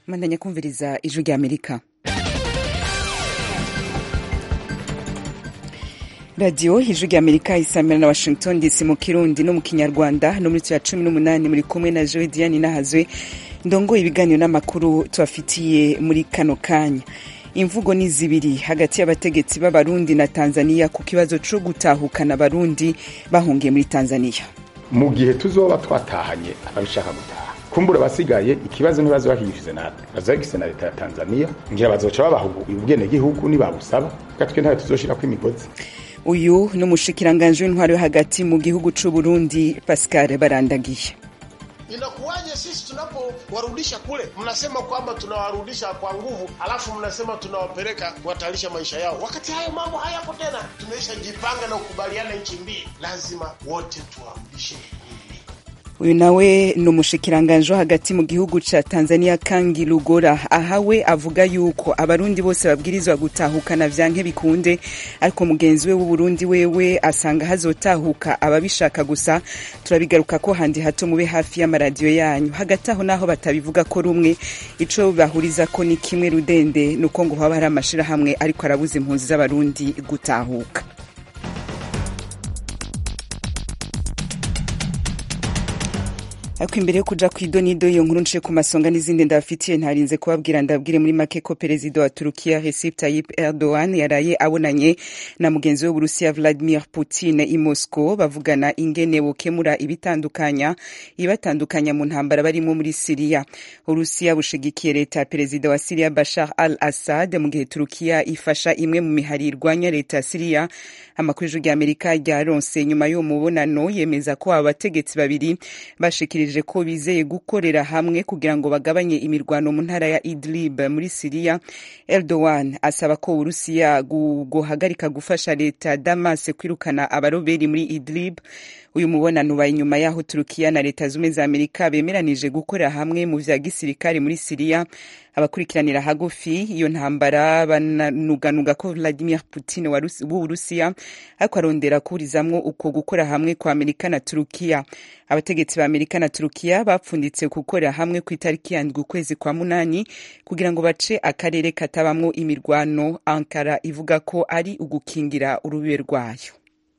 mandanya kumviriza ijwi rya amerika radiyo ijwi rya amerika isamira na washington dc mu kirundi no mu kinyarwanda no muri ya cumi n'umunani muri kumwe na joe diane nahazwe ndongoye ibiganiro n'amakuru tubafitiye muri kano kanya imvugo ni zibiri hagati y'abategetsi b'abarundi na tanzania ku kibazo co gutahukana abarundi bahungiye muri tanzania mu gihe tuzoba twatahanye ababishaka gutaha kumbura abasigaye ikibazo ntibazo bakigishize natwe bazagize na leta ya tanzania ngira bazoca babaha ubwenegihugu nibabusaba gatwe ntayo tuzoshirako imigozi uyu ni umushikiranganji w'intwaro yo hagati mu gihugu c'u burundi pascal barandagiye Inakuwaje sisi tunapowarudisha kule, mnasema kwamba tunawarudisha kwa nguvu, alafu mnasema tunawapeleka kuhatarisha maisha yao, wakati hayo mambo hayapo tena. Tumeshajipanga na kukubaliana nchi mbili, lazima wote tuwarudishe uyu nawe ni umushikiranganji wo hagati mu gihugu ca tanzania kangi lugora ahawe avuga yuko abarundi bose babwirizwa gutahukana vyanke bikunde ariko mugenzi we w'uburundi wewe asanga hazotahuka ababishaka gusa turabigaruka ko handi hato mube hafi y'amaradiyo yanyu hagati aho naho batabivuga ko rumwe ico bahuriza ko ni kimwe rudende nuko ngo haba hari amashirahamwe ariko arabuza impunzi z'abarundi gutahuka ariko imbere yo kuja kw'idonido iyo nkuru nce ku masonga n'izindi ndabafitiye ntarinze kubabwira ndabwire muri make ko perezida wa turukiya recep tayyip erdogan yaraye abonanye na mugenzi we w'uburusiya vladimir putin i moscow bavugana ingene bokemura ibitandukanya ibatandukanya mu ntambara barimo muri siriya uburusiya bushigikiye leta ya perezida wa siriya bashar al assad mu gihe turukiya ifasha imwe mu mihari irwanya leta ya siriya amakuru y'ijwi rya amerika ryaronse nyuma y'uwo mubonano yemeza ko aba bategetsi babiri bashikirije ko bizeye gukorera hamwe kugira ngo bagabanye imirwano mu ntara ya idlib muri siriya erdogan asaba ko uburusiya guhagarika gufasha leta ya damas kwirukana abaroberi muri idlib uyu mubonano ubaye inyuma y'aho turukiya na leta zumwe za amerika bemeranije gukorera hamwe mu vya gisirikare muri siriya abakurikiranira hagufi iyo ntambara bananuganuga ko vladimir putin w'uburusiya ariko arondera kuburizamwo uko gukora hamwe kwa amerika na turukiya abategetsi ba amerika na turukiya bapfunditse gukorera hamwe ku itariki yandwi ukwezi kwa munani kugira ngo bace akarere katabamwo imirwano ankara ivuga ko ari ugukingira urubibe rwayo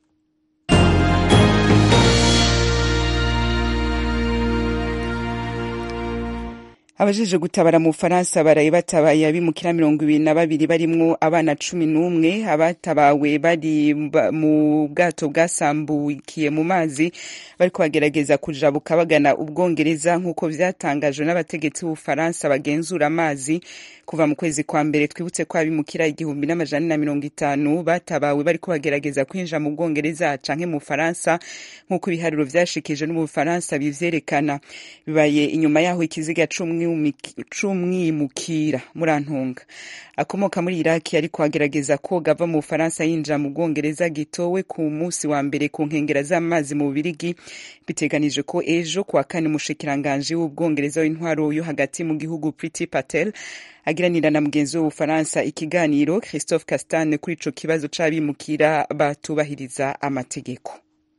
abajeje gutabara mu bufaransa baraye batabaye abimukira mirongo ibiri na babiri barimwo abana cumi n'umwe abatabawe bari mu bwato bwasambukiye mu mazi bariko bagerageza kujabuka bagana ubwongereza nk'uko vyatangajwe n'abategetsi b'ubufaransa bagenzura amazi kuva mu kwezi kwa mbere twibutse ko abimukira igihumbi n'amajana na mirongo itanu batabawe bariko bagerageza kwinjira mu bwongereza canke mu bufaransa nk'uko ibiharuro vyashikije no mu bufaransa bivyerekana bibaye inyuma yaho ikiziga c'umwimukira murantunga akomoka muri iraki ariko agerageza koga ava mu bufaransa yinjira mu bwongereza gitowe ku munsi wa mbere ku nkengera z'amazi mu bubirigi biteganije ko ejo kuwa kane umushikiranganji w'ubwongereza w'intwaro yo hagati mu gihugu priti patel agiranira na mugenzi we w'ubufaransa ikiganiro christophe castane kuri ico kibazo c'abimukira batubahiriza amategeko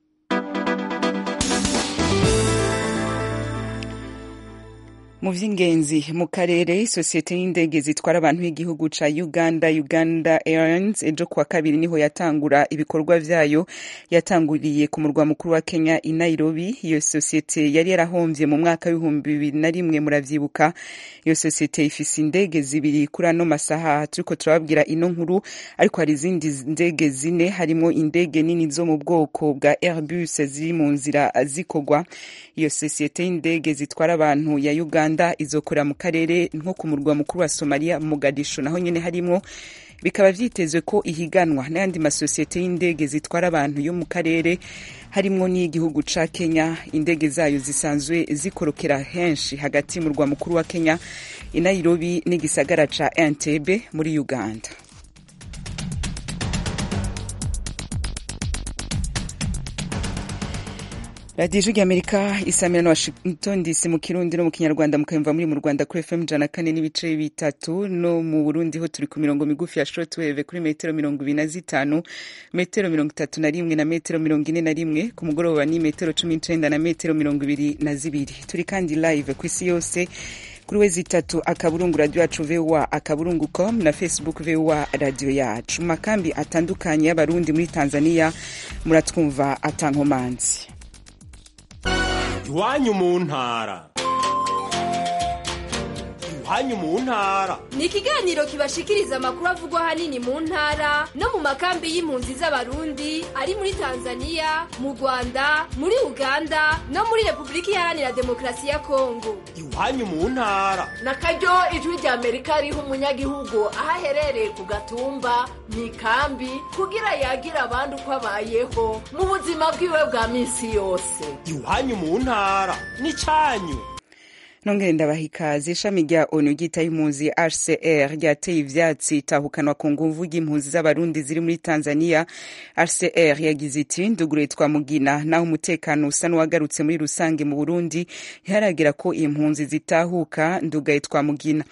mu vy'ingenzi mu karere isosiyete y'indege zitwara abantu y'igihugu ca uganda uganda airlines ejo kuwa kabiri niho yatangura ibikorwa vyayo yatanguriye ku murwa mukuru wa kenya i nairobi iyo sosiyete yari yarahomvye mu mwaka w'ibihumbi bibiri na rimwe muravyibuka iyo sosiyete ifise indege zibiri kuri ano masaha turiko turababwira ino nkuru ariko hari izindi ndege zine harimwo indege nini zo mu bwoko bwa airbus ziri mu nzira zikorwa iyo sosiyete y'indege zitwara abantu ya uganda uganda izokorera mu karere nko ku murwa mukuru wa somaliya mogadisho naho nyene harimwo bikaba vyitezwe ko ihiganwa n'ayandi masosiyete y'indege zitwara abantu yo mu karere harimwo n'iy'igihugu ca kenya indege zayo zisanzwe zikorokera henshi hagati mu murwa mukuru wa kenya i nairobi n'igisagara ca entebe muri uganda radiyo ijwi ry'amerika isamira na washington dc mu kirundi no mu kinyarwanda mukayumva muri mu rwanda kuri fm ijana kane n'ibice bitatu no mu burundi ho turi ku mirongo migufi ya shortwave kuri metero mirongo ibiri na zitanu metero mirongo itatu na rimwe na metero mirongo ine na rimwe ku mugoroba ni metero cumi n'icenda na metero mirongo ibiri na zibiri turi kandi live ku isi yose kuri wezi itatu akaburungu radio yacu voa akaburungu com na facebook voa radio yacu mu makambi atandukanye y'abarundi muri tanzania muratwumva atankomanzi iwanyu mu ntara iwanyu mu ntara ni ikiganiro kibashikiriza amakuru avugwa ahanini mu ntara no mu makambi y'impunzi z'abarundi ari muri tanzania mu rwanda muri uganda no muri repubulika iharanira demokarasi ya kongo iwanyu mu ntara na karyo ijwi rya amerika riha umunyagihugu aho aherereye ku gatumba mu ikambi kugira yagira abandi uko abayeho mu buzima bwiwe bwa minsi yose iwanyu mu ntara ni cyanyu nongere ndabaha ikaze ishami rya onu ryitaye impunzi hcr ryateye ivyatsi itahukanwa ku nguvu ry'impunzi z'abarundi ziri muri tanzania hcr yagize iti ndugure twa mugina naho umutekano usa n'uwagarutse muri rusange mu burundi ntiharagera ko impunzi zitahuka ndugaye twa mugina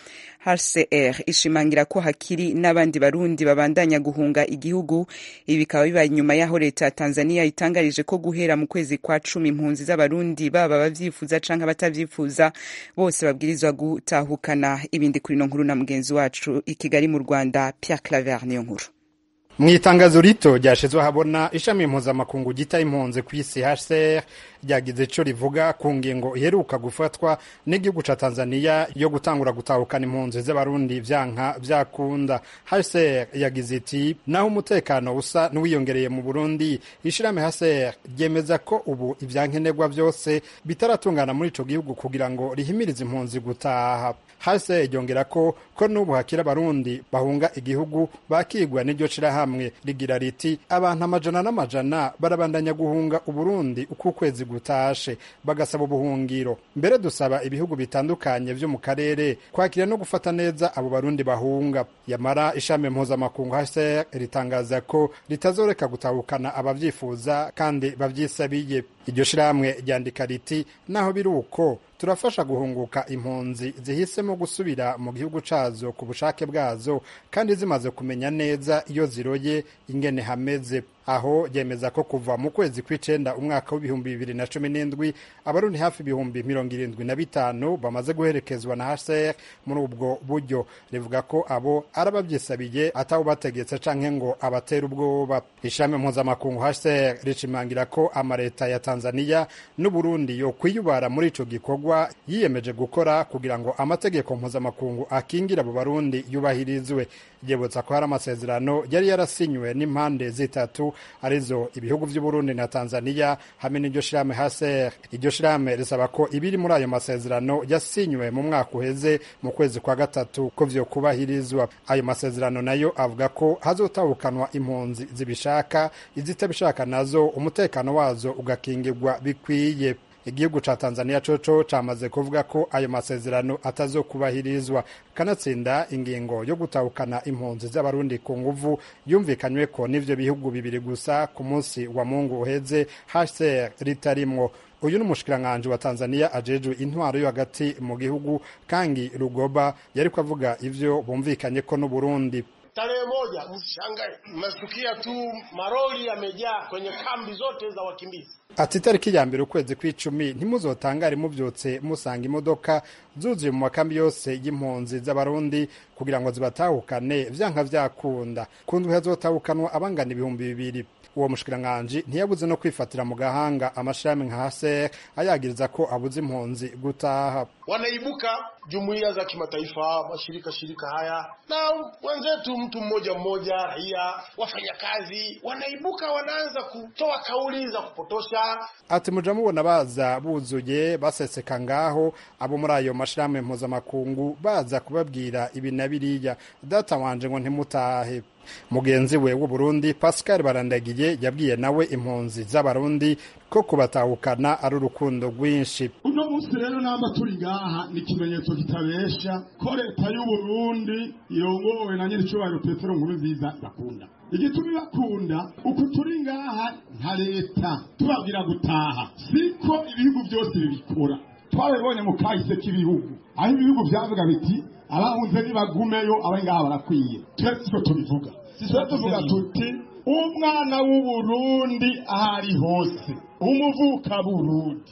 hcr ishimangira ko hakiri n'abandi barundi babandanya guhunga igihugu ibi bikaba bibaye inyuma y'aho leta ya tanzania itangarije ko guhera mu kwezi kwa cumi impunzi z'abarundi baba abavyifuza canke abatavyifuza bose babwirizwa gutahukana ibindi kuri ino nkuru na mugenzi wacu i kigali mu rwanda pierre claver niyo nkuru mu itangazo rito ryashizwe ahabona ishami mpuzamakungu gita impunzi ku isi hcr ryagize ico rivuga ku ngingo iheruka gufatwa n'igihugu ca tanzania yo gutangura gutahukana impunzi z'abarundi vyanka vyakunda hcr yagize iti naho umutekano usa n'uwiyongereye mu burundi ishirahamwe hcr ryemeza ko ubu ivyankenerwa vyose bitaratungana muri ico gihugu kugira ngo rihimirize impunzi gutaha hcr ryongera ko ko n'ubu hakiri abarundi bahunga igihugu bakigwa n'iryo shirahamwe rigira riti abantu amajana n'amajana barabandanya guhunga uburundi uko ukwezi gutashe bagasaba ubuhungiro mbere dusaba ibihugu bitandukanye vyo mu karere kwakira no gufata neza abo barundi bahunga yamara ishami mpuzamakungu hcr ritangaza ko ritazoreka gutahukana abavyifuza kandi bavyisabiye iryo shirahamwe ryandika riti naho biri uko turafasha guhunguka impunzi zihisemo gusubira mu gihugu cazo ku bushake bwazo kandi zimaze kumenya neza iyo ziroye ingene hameze aho ryemeza ko kuva mu kwezi kw'icenda umwaka w'ibihumbi bibiri na cumi n'indwi abarundi hafi ibihumbi mirongo irindwi na bitanu bamaze guherekezwa na hcr muri ubwo buryo rivuga ko abo ari abavyisabiye atawubategetse canke ngo abatera ubwoba ishami mpuzamakungu hcr rishimangira ko amareta ya tanzania n'uburundi yo kwiyubara muri ico gikorwa yiyemeje gukora kugira ngo amategeko mpuzamakungu akingira abo barundi yubahirizwe ryibutsa ko hari amasezerano yari yarasinywe n'impande zitatu arizo ibihugu vy'uburundi na tanzania hamwe n'iryo shirahamwe hcr iryo shirahamwe risaba ko ibiri muri ayo masezerano yasinywe mu mwaka uheze mu kwezi kwa gatatu ko vyokubahirizwa ayo masezerano nayo avuga ko hazotahukanwa impunzi zibishaka izitabishaka nazo umutekano wazo ugakingirwa bikwiye igihugu ca tanzania coco camaze kuvuga ko ayo masezerano atazokubahirizwa kanatsinda ingingo yo gutahukana impunzi z'abarundi ku nguvu yumvikanyweko n'ivyo bihugu bibiri gusa ku munsi wa mungu uheze hcr ritarimwo uyu ni umushikiranganji wa tanzania ajejwe intwaro yo hagati mu gihugu kangi rugoba yariko avuga ivyo bumvikanyeko n'uburundi Tarehe moja, msishangae, mmesikia tu maroli yamejaa kwenye kambi zote za wakimbizi. ati itariki ya mbere ukwezi kw'icumi ntimuzotangare muvyutse musanga imodoka zuzuye mu makambi yose y'impunzi z'abarundi kugira ngo zibatahukane vyanka vyakunda ku ndwi hazotahukanwa abangana ibihumbi bibiri uwo mushikiranganji ntiyabuze no kwifatira mu gahanga amashirahamwe nka haser ayagiriza ko abuze impunzi gutaha Wanaibuka jumuiya za kimataifa, mashirika shirika haya na wenzetu, mtu mmoja mmoja, raia, wafanyakazi, wanaibuka wanaanza kutoa kauli za kupotosha. ati muja mubona baza buzuye baseseka ngaho abo muri ayo mashirahamwe mpuzamakungu baza kubabwira ibi na biriya data wanje ngo ntimutahe mugenzi we w'uburundi pascal barandagiye yabwiye nawe impunzi z'abarundi ko kubatahukana ari urukundo rwinshi uno munsi rero namba turi ngaha ni ikimenyetso kitabesha ko leta y'uburundi irongowe na nyir'icyubahiro petero nkuru nziza bakunda igituma ibakunda uku turi ngaha nka leta tubabwira gutaha siko ibihugu byose bibikora twabibonye mu kahise k'ibihugu aho ibihugu byavuga biti abahunze nibagumeyo abari ngaha barakwiye twe siko tubivuga twe tuvuga tuti umwana w'uburundi aho ari hose umuvuka burundi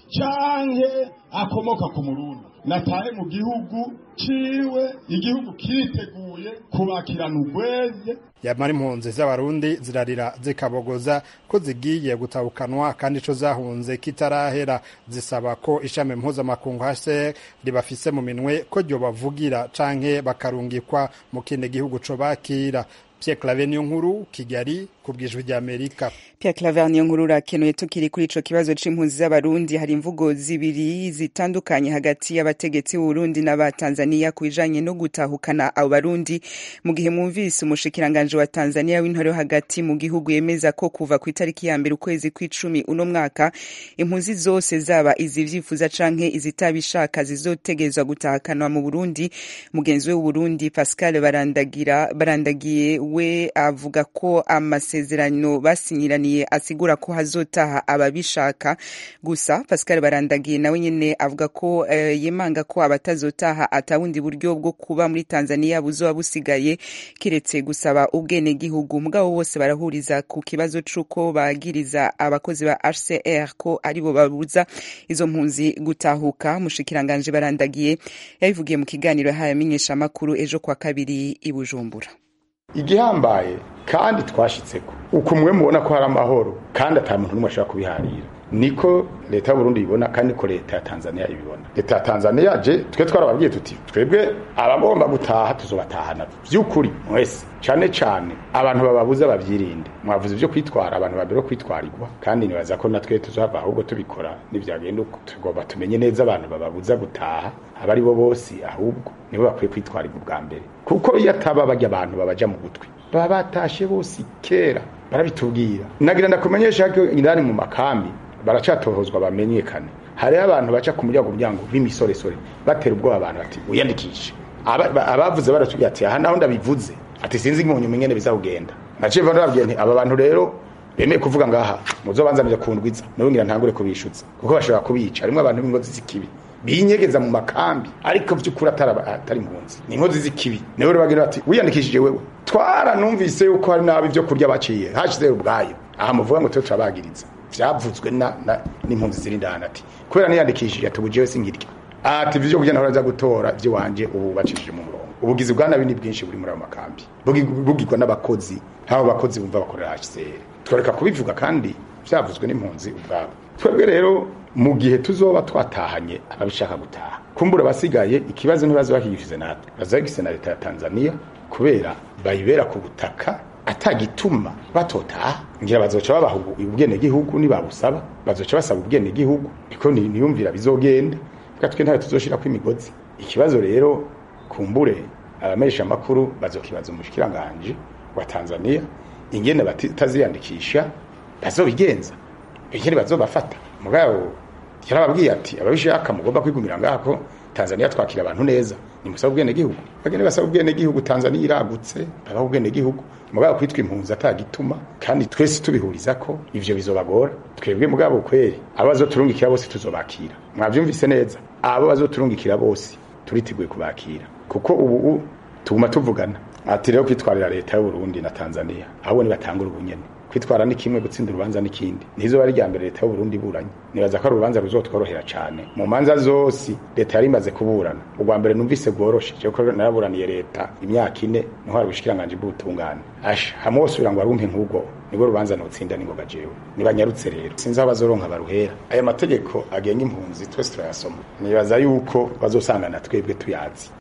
canke akomoka ku murundi natahe mu gihugu ciwe igihugu kiriteguye kubakirana urweze yamara impunzi z'abarundi zirarira zikabogoza ko zigiye gutahukanwa kandi ico zahunze kitarahera zisaba ko ishami mpuzamakungu HCR ribafise mu minwe ko ryobavugira canke bakarungikwa mu kindi gihugu co bakira Pierre Claver niyo nkuru Kigali ku bwijwi rya Amerika Pierre Claver niyo nkuru urakenuye tukiri kuri ico kibazo c'impunzi z'abarundi hari imvugo zibiri zitandukanye hagati y'abategetsi b'Uburundi n'aba Tanzania ku bijanye no gutahukana abo barundi mu gihe mwumvise umushikiranganje wa Tanzania w'intore hagati mu gihugu yemeza ko kuva ku itariki ya mbere ukwezi kw'icumi uno mwaka impunzi zose zaba izivyifuza canke izitabishaka zizotegezwa gutahakanwa mu Burundi mugenzi we w'Uburundi Pascal Barandagira barandagiye we avuga ko amasezerano basinyiraniye asigura ko hazotaha ababishaka gusa Pascal Barandagiye nawe nyene avuga ko uh, yemanga ko abatazotaha atawundi buryo bwo kuba muri Tanzania buzoba busigaye kiretse gusaba ubwene gihugu mugabo bose barahuriza ku kibazo c'uko bagiriza abakozi ba HCR ko aribo babuza izo mpunzi gutahuka mushikiranganje Barandagiye yabivugiye mu kiganiro yahaye amenyesha makuru ejo kwa kabiri i Bujumbura igihambaye kandi twashitseko uko mwe mubona ko hari amahoro kandi ata muntu n'umwe ashobora kubiharira niko leta y'uburundi ibibona kandi niko leta ya tanzania ibibona leta ya tanzania je twe twarababwiye tuti twebwe abagomba gutaha tuzobatahana vy'ukuri mwese cane cane abantu bababuza bavyirinde mwavuze ivyo kwitwara abantu babere kwitwarirwa kandi nibaza ko natwe tuzohava ahubwo tubikora nivyagenda uko tugomba tumenye neza abantu bababuza gutaha aba ari bo bose ahubwo nibo bakwiye kwitwarirwa ubwa mbere kuko iyo ataba barya abantu babaja mu gutwi baba batashe bose kera barabitubwira nagira ndakumenyesha ko indani mu makambi baracatohozwa bamenyekane hariho abantu baca ku muryango muryango b'imisoresore batera ubwoba abantu bati wiyandikishe abavuze baratubwira ati aha naho ndabivuze ati sinzi nk'umuntu ingene bizakugenda naciye mva ndababwiye nti aba bantu rero bemeye kuvuga ngaha muzobanzanire kundwiza nawe ngira ntangure kubishutsa kuko bashobora kubica harimo abantu b'ingozi z'ikibi binyegeza mu makambi ariko vy'ukuri atari impunzi ni inkozi z'ikibi niwe rero bagira bati wiyandikishije wewe twaranumvise yuko hari nabi vyo kurya baciye hashize ubwayo aha muvuga ngo twe turabagiriza vyavuzwe na n'impunzi ziri ndani ati kubera niyandikishije atubujewe sinkirya ati vyo kurya nahoraza gutora vy'iwanje ubu bacishije mu murongo ubugizi bwa nabi ni bwinshi buri muri ayo makambi bugirwa n'abakozi nk'abo bakozi bumva bakorera HCR twareka kubivuga kandi vyavuzwe n'impunzi ubwabo twebwe rero mu gihe tuzoba twatahanye ababishaka gutaha kumbura abasigaye ikibazo ntibaze bakigishize natwe bazagise na leta ya Tanzania kubera bayibera ku butaka atagituma batotaha ngira bazoca babaha ubwene gihugu nibabusaba bazoca basaba ubwene gihugu niko niyumvira bizogenda twe ntawe tuzoshirako imigozi ikibazo rero kumbure abamesha makuru bazokibaza umushikiranganje wa Tanzania ingene bataziyandikisha bazobigenza ingene bazobafata mugabo yarababwiye ati ababishaka mugomba kwigumira ngako Tanzania twakira abantu neza ni musaba ubwene gihugu bagene basaba ubwene gihugu Tanzania iragutse baba ubwene gihugu mugabo kwitwa impunzi atagituma kandi twese tubihuriza ko ivyo bizobagora twebwe mugabo kweri abo bazoturungikira bose tuzobakira mwavyumvise neza abo bazoturungikira bose turiteguye kubakira kuko ubu tuguma tuvugana ati rero kwitwarira leta y'u Burundi na Tanzania ahubwo ni batangura ubunyene kwitwara ni kimwe gutsinda urubanza n'ikindi nizo bari rya mbere leta y'u Burundi iburanye nibaza ko ari urubanza ruzotworohera cyane mu manza zose leta yari imaze kuburana ubwa mbere numvise bworoshe cyo ko naraburaniye leta imyaka ine niho hari ubushikiranganje bw'ubutungane asha hamwe wose ugira ngo arumpe nk'ubwo nibwo rubanza nutsinda ningoga jewe nibanyarutse rero sinzi aho bazoronka baruhera aya mategeko agenga impunzi twese turayasoma nibaza yuko bazosangana twebwe tuyazi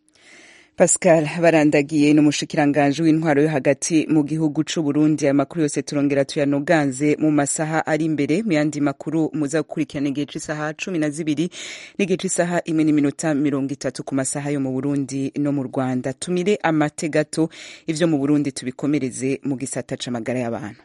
Pascal barandagiye n'umushikiranganje w'intwaro yo hagati mu gihugu c'u Burundi amakuru yose turongera tuyanoganze mu masaha ari imbere mu yandi makuru muza gukurikirana igihe c'isaha cumi na zibiri n'igihe c'isaha imwe n'iminota mirongo itatu ku masaha yo mu Burundi no mu Rwanda tumire amate gato ivyo mu Burundi tubikomereze mu gisata c'amagara y'abantu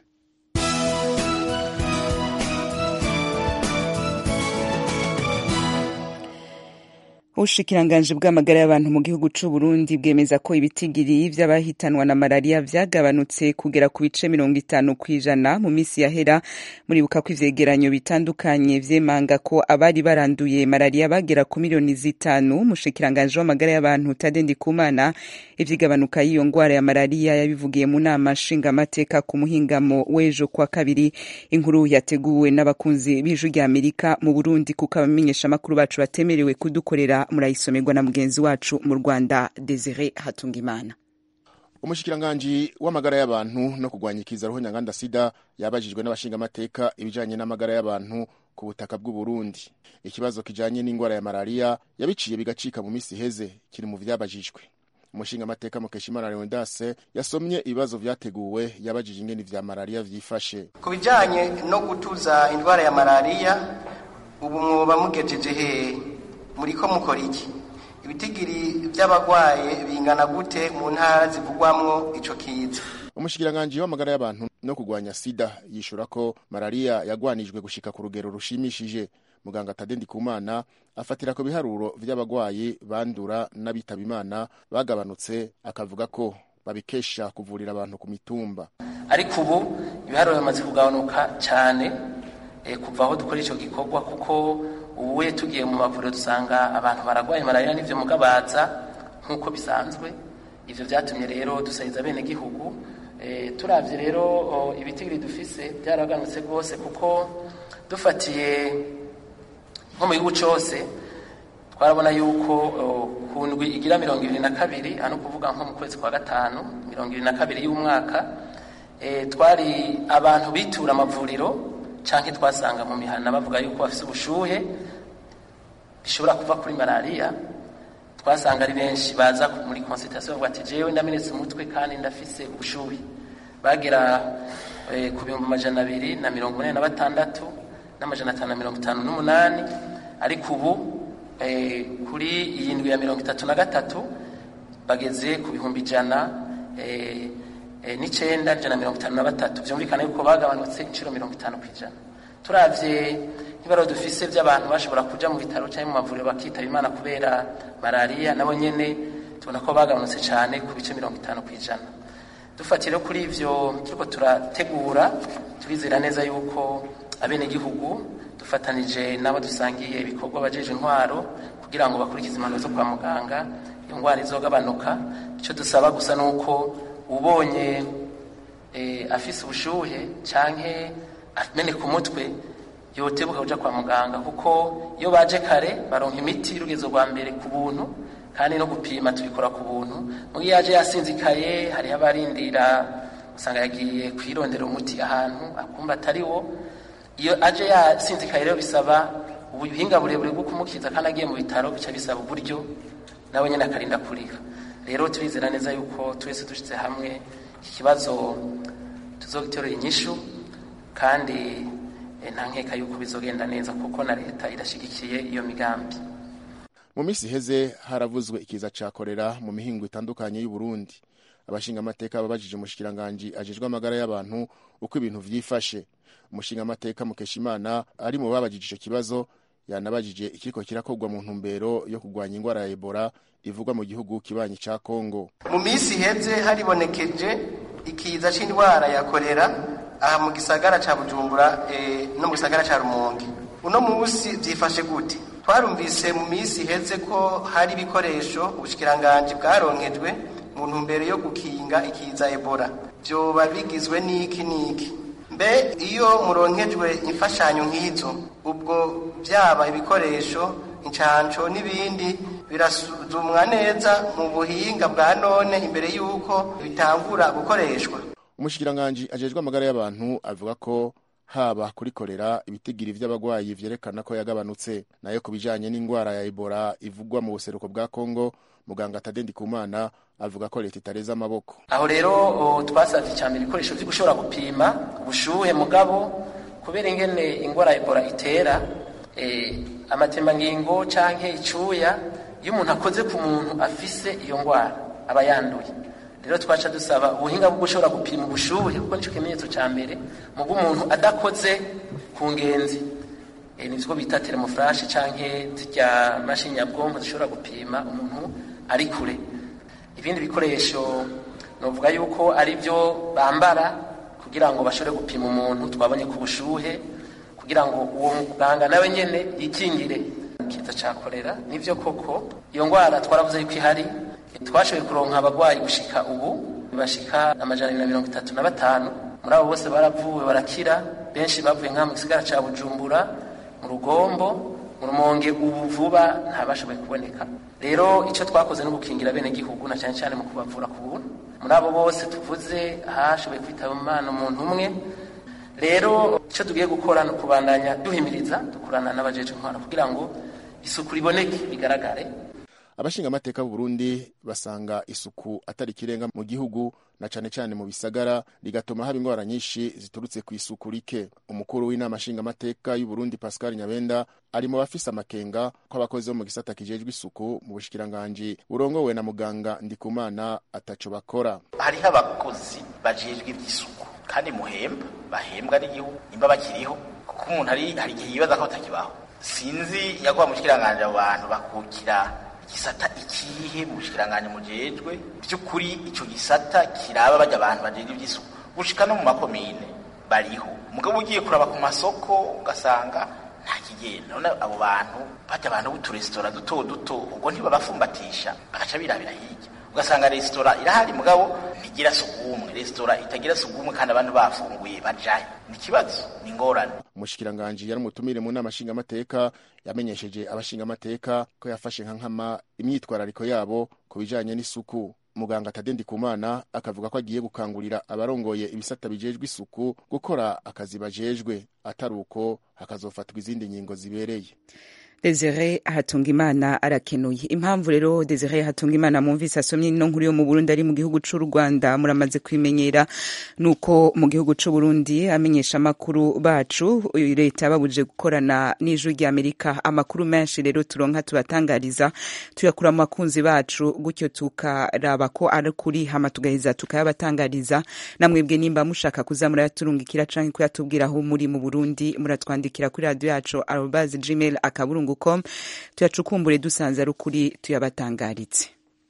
ubushikiranganji bw'amagara y'abantu mu gihugu c'u Burundi bwemeza ko ibitigiri vy'abahitanwa na malaria vyagabanutse kugera ku bice mirongo itanu kw'ijana mu misi yahera muribuka ko ivyegeranyo bitandukanye vyemanga ko abari baranduye malaria bagera ku miliyoni zitanu umushikiranganji w'amagara y'abantu Tade Ndikumana ivyigabanuka y'iyo ngwara ya malaria yabivugiye mu nama nshingamateka ku muhingamo w'ejo kwa kabiri inkuru yateguwe n'abakunzi b'ijwi rya Amerika mu Burundi kuko abamenyeshamakuru bacu batemerewe kudukorera murayisomerwa na mugenzi wacu mu Rwanda Desire Hatungimana umushikiranganji w'amagara y'abantu no kurwanya ikiza roho nyanganda sida yabajijwe n'abashingamateka ibijanye n'amagara y'abantu ku butaka bw'u Burundi ikibazo kijanye n'ingwara ya malaria yabiciye bigacika mu misi iheze kiri mu vyabajijwe umushingamateka Mukeshimana Leonidas yasomye ibibazo vyateguwe yabajije ingene vya malaria vyifashe ku bijanye no gutuza indwara ya malaria ubu mwoba mugejeje hehe muriko mukora iki ibitigiri vy'abagwaye bingana gute mu ntara zivugwamwo ico kiza umushikiranganji w'amagara y'abantu no kurwanya sida yishura ko malaria yagwanijwe gushika ku rugero rushimishije muganga Tade Ndikumana afatira ku biharuro vy'abagwayi bandura n'abitaba imana bagabanutse akavuga ko babikesha kuvurira abantu ku mitumba ariko ubu ibiharuro bimaze kugabanuka cyane e, kuva aho dukora ico gikorwa kuko ubuye tugiye mu mavuriro dusanga abantu baragwaye malaria n'ivyo mugabaza nk'uko bisanzwe ivyo vyatumye rero dusahiriza bene gihugu e, turavye rero ibitigiri dufise byaraganutse rwose kuko dufatiye nko mu gihugu cose twarabona yuko ku ndwi igira mirongo ibiri na kabiri ano kuvuga nko mu kwezi kwa gatanu mirongo ibiri na kabiri y'umwaka e, twari abantu bitura amavuriro canke twasanga mu mihana bavuga yuko bafise ubushuhe bishobora kuva kuri malaria twasanga ari benshi baza muri consultation bavuga ati jewe ndamenetse umutwe kandi ndafise ubushuhe bagera e, ku bihumbi amajana abiri na mirongo ine na batandatu n'amajana atanu na mirongo itanu n'umunani ariko ubu e, kuri iyi ndwi ya mirongo itatu na gatatu bageze ku bihumbi ijana e, e, n'icenda ijana mirongo itanu na batatu vyumvikana yuko bagabanutse inciro mirongo itanu kw'ijana turavye nk'ibaro dufise vy'abantu bashobora kuja mu bitaro canke mu mavuriro bakitaba imana kubera malaria nabo nyene tubona ko bagabanutse cane ku bice mirongo itanu kw'ijana dufatire kuri ivyo turiko turategura turizera neza yuko abenegihugu dufatanije n'abo dusangiye ibikorwa bajeje intwaro kugira ngo bakurikize impanuro zo kwa muganga iyo ngwara izogabanuka icyo dusaba gusa ni uko ubonye e, afise ubushuhe canke ameneka umutwe yotebuka kuja kwa muganga kuko iyo baje kare baronka imiti y'urugezo rwa mbere ku buntu kandi no gupima tubikora ku buntu mugihe yaje yasinzikaye hariho abarindira usanga yagiye kwirondera umuti ahantu akumva atari wo iyo aje yasinzikaye rero bisaba ubuhinga burebure bwo kumukiza kandi agiye mu bitaro bica bisaba uburyo nawe nyine akarinda kurira rero turizera neza yuko twese dushyize hamwe iki kibazo tuzogiterura inyishu kandi nta nkeka yuko bizogenda neza kuko na leta irashyigikiye iyo migambi mu minsi iheze haravuzwe ikiza ca korera mu mihingo itandukanye y'u Burundi abashingamateka babajije umushikiranganji ajejwe amagara y'abantu uko ibintu vyifashe umushingamateka Mukeshimana ari mu babajije ico kibazo yanabajije ikiriko kirakorwa mu ntumbero yo kurwanya ingwara ya Ebola ivugwa mu gihugu kibanyi ca Kongo mu minsi iheze haribonekeje ikiza c'indwara ya korera aha mu gisagara ca Bujumbura e, no mu gisagara ca Rumonge uno musi vyifashe gute twarumvise mu minsi iheze ko hari ibikoresho ubushikiranganje bwaronkejwe mu ntumbero yo gukinga ikiza Ebola vyoba bigizwe n'iki n'iki mbe iyo muronkejwe imfashanyo nk'izo ubwo byaba ibikoresho incanco n'ibindi birasuzumwa neza mu buhinga bwa none imbere y'uko bitangura gukoreshwa umushikiranganji ajejwe amagara y'abantu avuga ko haba kuri korera ibitigiri vy'abagwayi vyerekana ko yagabanutse nayo ku bijanye n'ingwara ya Ebola ivugwa mu buseruko bwa Kongo muganga Tade Ndikumana avuga ko leta itareza amaboko aho rero twasavye icambere ibikoresho vyo gushobora gupima ubushuhe mugabo kubera ingene ingwara ya Ebola itera e, amatembangingo canke icuya iyo umuntu akoze ku muntu afise iyo ngwara aba yanduye rero twaca dusaba ubuhinga bwo gushobora gupima ubushuhe kuko nico kimenyetso ca mbere mu umuntu adakoze ku ngenzi e, nivyo bita termoflash canke zirya mashini nyabwonko zishobora gupima umuntu ari kure ibindi bikoresho novuga yuko ari byo bambara kugira ngo bashobore gupima umuntu twabonye ku bushuhe kugira ngo uwo muganga nawe nyene yikingire kiza ca korera nivyo koko iyo ngwara twaravuze yuko ihari twashoboye kuronka abagwayi gushika ubu bashika amajana abiri na mirongo itatu na batanu muri abo bose baravuwe barakira benshi bavuye nka mu gisigara ca bujumbura mu rugombo mu rumonge ubu vuba ntabashoboye kuboneka rero icyo twakoze no gukingira bene gihugu na cyane cyane mu kubavura ku buntu muri abo bose tuvuze hashoboye kwitaba umwana umuntu umwe rero icyo tugiye gukora ni ukubandanya duhimiriza dukorana n'abajeje intwara kugira ngo isuku riboneke bigaragare abashingamateka b'u Burundi basanga isuku atari ikirenga mu gihugu na cane cane mu bisagara rigatuma haba ingwara nyinshi ziturutse ku isuku rike umukuru w'inama nshingamateka y'u Burundi Pascal Nyabenda ari mu bafise amakenga ko abakozi bo mu gisata kijejwe isuku mu bushikiranganji burongowe na muganga Ndikumana ataco bakora hariho abakozi bajejwe ivy'isuku kandi muhemba bahembwa n'igihugu nimba bakiriho kuko umuntu hari hari igihe yibaza ko batakibaho sinzi yakuba mu bushikiranganji abo bantu bakukira gisata ikihe mu bushikiranganji mujejwe by'ukuri ico gisata kiraba bajya abantu bajejwe ivy'isuku gushika no mu makomine bariho mugabo ugiye kuraba ku masoko ugasanga nta kigenda none abo bantu bajya abantu b'uturesitora duto duto ubwo ntibabafumbatisha bagaca birabira hirya ugasanga resitora irahari mugabo ntigira sugumwe resitora itagira sugumwe kandi abantu bafunguye bajayo ni ikibazo ni ingorane umushikiranganji yari umutumire mu nama nshingamateka yamenyesheje abashingamateka ko yafashe nka nkama imyitwarariko yabo ku bijanye n'isuku muganga Tade Ndikumana akavuga ko agiye gukangurira abarongoye ibisata bijejwe isuku gukora akazi bajejwe atari uko hakazofatwa izindi ngingo zibereye Desire Hatungimana arakenuye impamvu rero Desire Hatungimana mumvise asomye ino nkuru yo mu Burundi ari mu gihugu c'u Rwanda muramaze kwimenyera nuko mu gihugu c'u Burundi amenyesha amakuru bacu leta babuje gukorana n'ijwi rya Amerika amakuru menshi rero turonka tubatangariza tuyakura mu bakunzi bacu gutyo tukaraba ko ari kuri hama tugaheza tukayabatangariza namwebwe nimba mushaka kuza murayaturungikira canke kuyatubwira aho muri mu Burundi muratwandikira kuri radio yacu arobase gmail akaburungu com tuyacukumbure dusanze ari ukuri tuyabatangaritse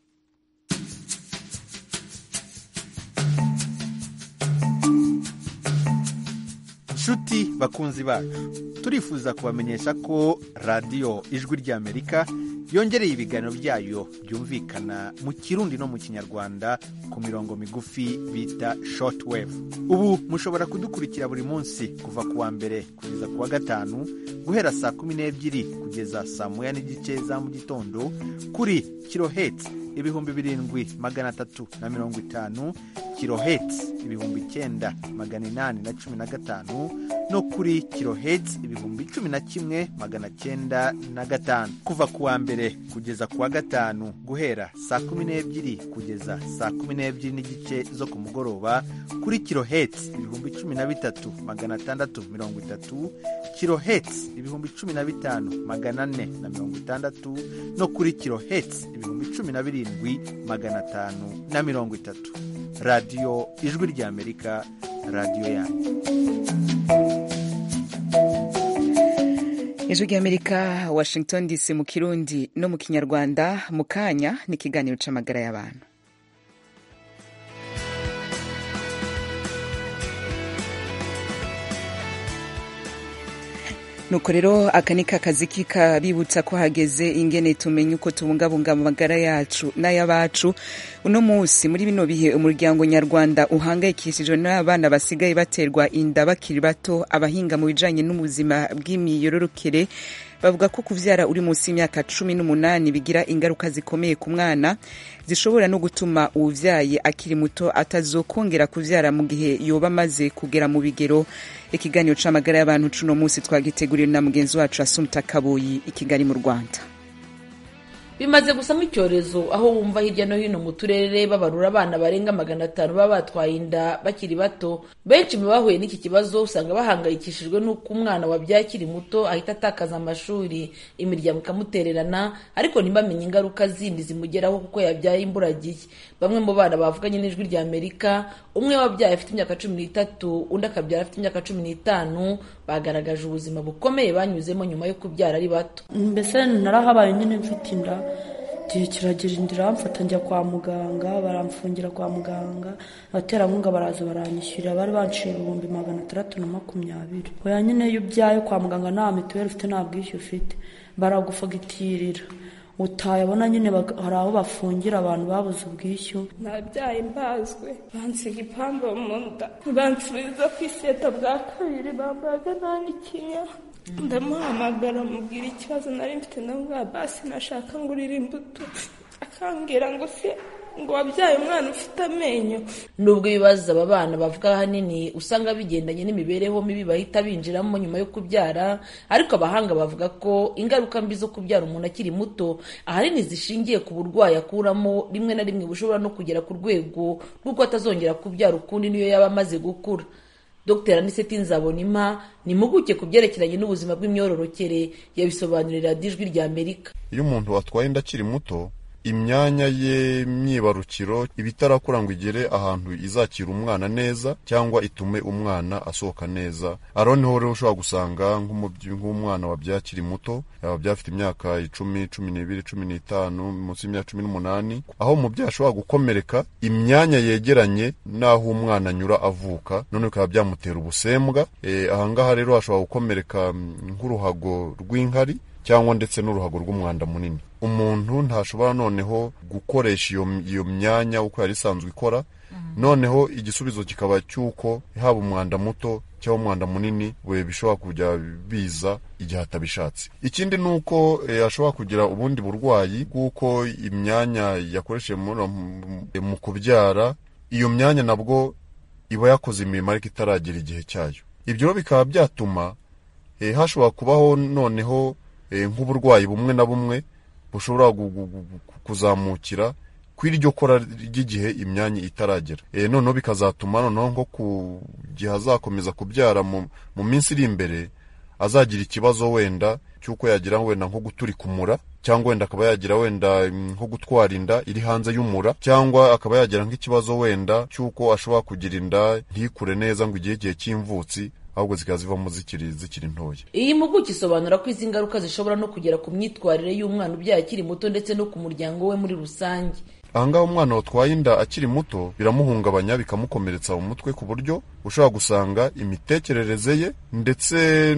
nshuti bakunzi bacu turifuza kubamenyesha ko radiyo ijwi ry'amerika yongereye ibiganiro byayo byumvikana mu kirundi no mu kinyarwanda ku mirongo migufi bita shortwave ubu mushobora kudukurikira buri munsi kuva ku wa mbere kugeza ku wa gatanu guhera saa kumi n'ebyiri kugeza saa moya n'igice za mu gitondo kuri kiloheti ibihumbi birindwi magana atatu na mirongo itanu kiloheti ibihumbi icyenda magana inani na cumi na gatanu no kuri kiloheti ibihumbi cumi na kimwe magana cyenda na gatanu kuva ku wa mbere kugeza ku wa gatanu guhera saa kumi n'ebyiri kugeza saa kumi n'ebyiri n'igice zo ku mugoroba kuri kiloheti ibihumbi cumi na bitatu magana atandatu mirongo itatu kiloheti ibihumbi cumi na bitanu magana ane na mirongo itandatu no kuri kiloheti ibihumbi cumi na birindwi magana atanu na mirongo itatu radiyo ijwi ry'amerika radiyo yanyu ijwi ry'amerika washington dc mu kirundi no mu kinyarwanda mu kanya ni ikiganiro c'amagara y'abantu nuko rero aka ni kakazi kikabibutsa ko hageze ingene tumenye uko tubungabunga amagara yacu n'ay'abacu uno munsi muri bino bihe umuryango nyarwanda uhangayikishijwe n'abana basigaye baterwa inda bakiri bato abahinga mu bijanye n'ubuzima bw'imiyororokere bavuga ko kuvyara uri munsi y'imyaka cumi n'umunani bigira ingaruka zikomeye ku mwana zishobora no gutuma uwuvyaye akiri muto atazokongera kuvyara mu gihe yoba amaze kugera mu bigero ikiganiro c'amagara y'abantu cuno munsi twagiteguriwe na mugenzi wacu asumta kaboyi i kigali mu rwanda bimaze gusa nk'icyorezo aho wumva hirya no hino mu turere babarura abana barenga magana atanu baba batwaye inda bakiri bato benshi mu bahuye n'iki kibazo usanga bahangayikishijwe n'uko umwana wabyaye akiri muto ahita atakaza amashuri imiryango ikamutererana ariko ntibamenye ingaruka zindi zimugeraho kuko yabyaye imburagihe bamwe mu bana bavuganye n'ijwi rya amerika umwe wabyaye afite imyaka cumi n'itatu undi akabyara afite imyaka cumi n'itanu bagaragaje ubuzima bukomeye banyuzemo nyuma yo kubyara ari bato mbese narahabaye nyine mfite inda igihe kiragira inda iramfata njya kwa muganga baramfungira kwa muganga abaterankunga baraza baranyishyurira bari banciye ibihumbi magana atandatu na makumyabiri oya nyine iyo ubyaye kwa muganga nta mituweli ufite nta bwishyu ufite baragufagitirira utayabona nyine hari aho bafungira abantu babuze ubwishyu nabyaye mbazwe bansiga ipamba mu nda bansubiza ku iseta bwa kabiri bambaga nta n'ikinya ndamuhamagara mubwira ikibazo nari mfite ndamubwira basi nashaka ngurira imbuto akambwira ngo se ngo wabyaye umwana ufite amenyo nubwo ibibazo aba bana bavuga ahanini usanga bigendanye n'imibereho mibi bahita binjiramo nyuma yo kubyara ariko abahanga bavuga ko ingaruka mbi zo kubyara umuntu akiri muto ahanini zishingiye ku burwayi akuramo rimwe na rimwe bushobora no kugera ku rwego rw'uko atazongera kubyara ukundi niyo yaba amaze gukura dr aniseti nzabonima ni impuguke ku byerekeranye n'ubuzima bw'imyororokere yabisobanurira ijwi rya amerika iyo umuntu atwaye inda akiri muto imyanya ye myibarukiro iba itarakura ngo igere ahantu izakira umwana neza cyangwa itume umwana asohoka neza aho niho rero ushobora gusanga nk'umwana wabyaye akiri muto yaba byafite imyaka icumi cumi n'ibiri cumi n'itanu munsi y'imyaka cumi n'umunani aho umubyeyi ashobora gukomereka imyanya yegeranye n'aho umwana anyura avuka none bikaba byamutera ubusembwa ahangaha rero hashobora gukomereka nk'uruhago rw'inkari cyangwa ndetse n'uruhago rw'umwanda munini umuntu ntashobora noneho gukoresha iyo myanya uko yari isanzwe ikora noneho igisubizo kikaba cy'uko haba umwanda muto cyangwa umwanda munini we bishobora kujya biza igihe atabishatse ikindi ni uko ashobora kugira ubundi burwayi bw'uko imyanya yakoresheje mu kubyara iyo myanya nabwo iba yakoze imirimo ariko itaragera igihe cyayo ibyo bikaba byatuma hashobora kubaho noneho nk'uburwayi bumwe na bumwe bushobora kuzamukira ku iryo kora ry'igihe imyanya itaragera noneho bikazatuma noneho nko ku gihe azakomeza kubyara mu minsi iri imbere azagira ikibazo wenda cy'uko yagira wenda nko guturika umura cyangwa wenda akaba yagira wenda nko gutwara inda iri hanze y'umura cyangwa akaba yagira nk'ikibazo wenda cy'uko ashobora kugira inda ntikure neza ngo igihe igihe cy'imvutsi ahubwo zikaba zivamo zikiri zikiri ntoya iyi mpuguke isobanura ko izi ngaruka zishobora no kugera ku myitwarire y'umwana ubyaye akiri muto ndetse no ku muryango we muri rusange ahangaha umwana watwaye inda akiri muto biramuhungabanya bikamukomeretsa mu mutwe ku buryo ushobora gusanga imitekerereze ye ndetse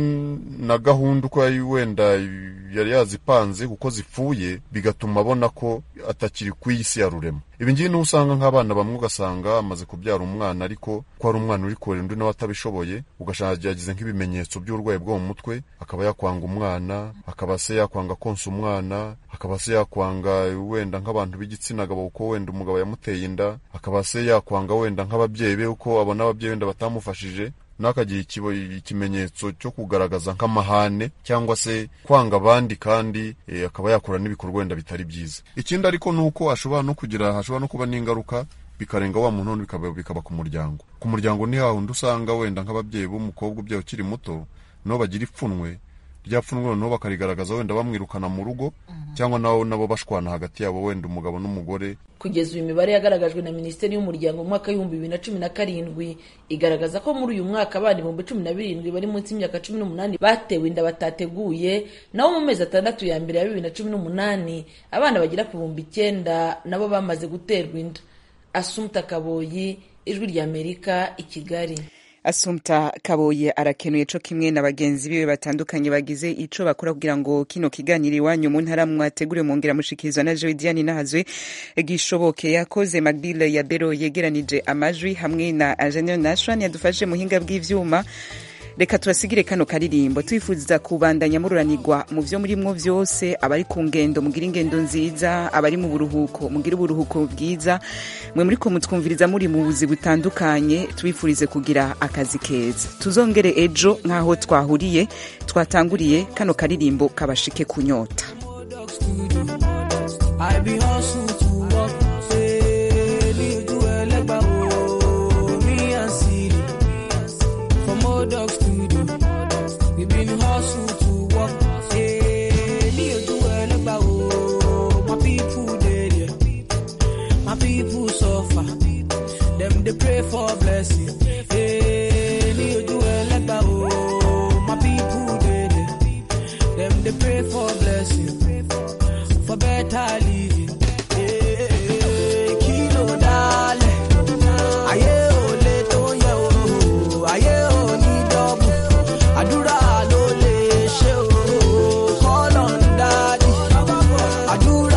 na gahunda uko wenda yari yazipanze kuko zipfuye bigatuma abona ko atakiri ku isi ya rurema ibi ngibi niho usanga nk'abana bamwe ugasanga amaze kubyara umwana ariko ko hari umwana uri kurera undi nawe atabishoboye ugasanga yagize nk'ibimenyetso by'uburwayi bwo mu mutwe akaba yakwanga umwana akaba se yakwanga konsa umwana akaba se yakwanga wenda nk'abantu b'igitsina gabo kuko wenda umugabo yamuteye inda akaba se yakwanga wenda nk'ababyeyi be uko abona ababyeyi wenda batamufashije n'akagira ikimenyetso cyo kugaragaza nk'amahane cyangwa se kwanga abandi kandi akaba yakora n'ibikorwa wenda bitari byiza ikindi ariko ni uko ashobora no kugira hashobora no kuba n'ingaruka bikarenga wa muntu bikaba, bikaba ku muryango ku muryango ni hahandi usanga wenda nk'ababyeyi b'umukobwa ubyaye ukiri muto nabo bagira ipfunwe rya pfunwe noneho bakarigaragaza wenda bamwirukana mu rugo cyangwa nabo nabo bashwana hagati yabo wenda umugabo n'umugore kugeza uyu mibare yagaragajwe na minisiteri y'umuryango mu mwaka w'ibihumbi bibiri na cumi na karindwi igaragaza ko muri uyu mwaka abana ibihumbi cumi na birindwi bari munsi y'imyaka cumi n'umunani batewe inda batateguye naho mu mezi atandatu ya mbere ya bibiri na cumi n'umunani abana bagera ku bihumbi icyenda nabo bamaze guterwa inda asumta kaboyi ijwi ry'amerika i kigali asumta kaboye arakenuye co kimwe na bagenzi biwe batandukanye bagize ico bakora kugira ngo kino kiganiro iwanyu mu ntara mwategure mwongera mushikirizwa na jewe diane nahazwe gishoboke yakoze magbile ya bero yegeranije amajwi hamwe na ingenieur nashwan yadufashije muhinga bw'ivyuma reka turasigire kano karirimbo twifuza kubandanya mururanirwa mu vyo murimwo vyose abari ku ngendo mugira ingendo nziza abari mu buruhuko mugira uburuhuko bwiza mwe muriko mutwumviriza muri mu buzi butandukanye tubifurize kugira akazi keza tuzongere ejo nk'aho twahuriye twatanguriye kano karirimbo kabashike kunyota been hustle to work. Say, ní ojú ẹlẹ́gbàá o, me and Siri. From old dog studio, we been hustle to work. Say, ní ojú ẹlẹ́gbàá o, my people dey there. My people suffer. Them they pray for blessing. Hey, ní ojú ẹlẹ́gbàá o, my people dey there. Them they pray for blessing, for better living. Hey, kí ló dálẹ̀? Ayé ò lè tó yẹ o, ayé ò ní dọ́bù. Àdúrà ló lè ṣe o, call on daddy. Àdúrà